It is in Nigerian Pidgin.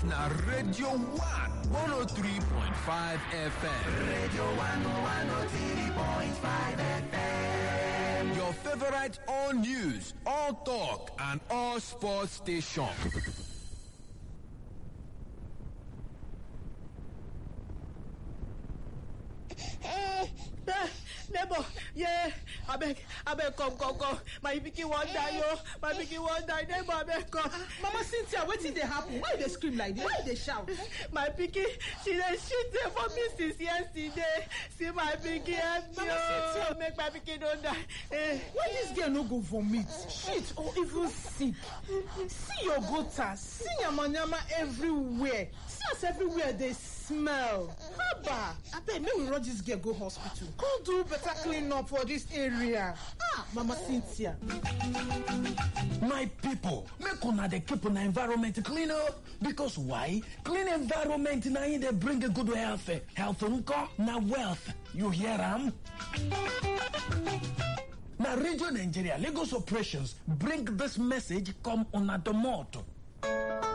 na Radio 1 103.5 FM. Radio 1 103.5 FM. Your favorite all news, all talk, and all sports station. neighbor yeah abeg abeg come come come my pikin wan die o my pikin wan die neighbor abeg come. mama cynthia wetin dey happen why you dey scream like this why you dey shout. my pikin she dey shit dey for me since yesterday see my pikin help me o make my pikin no die. Eh. why dis girl no go vomit shit or even sick see your gutter see yamayama everywhere see as everywhere dey smell haba abeg make we rush dis girl go hospital come do better clean up for dis area ah mama cynthia. my pipo make una dey keep una environment clean o because why clean environment na im dey bring good health health nko na wealth you hear am. na radio nigeria lagos operations bring dis message come una domot.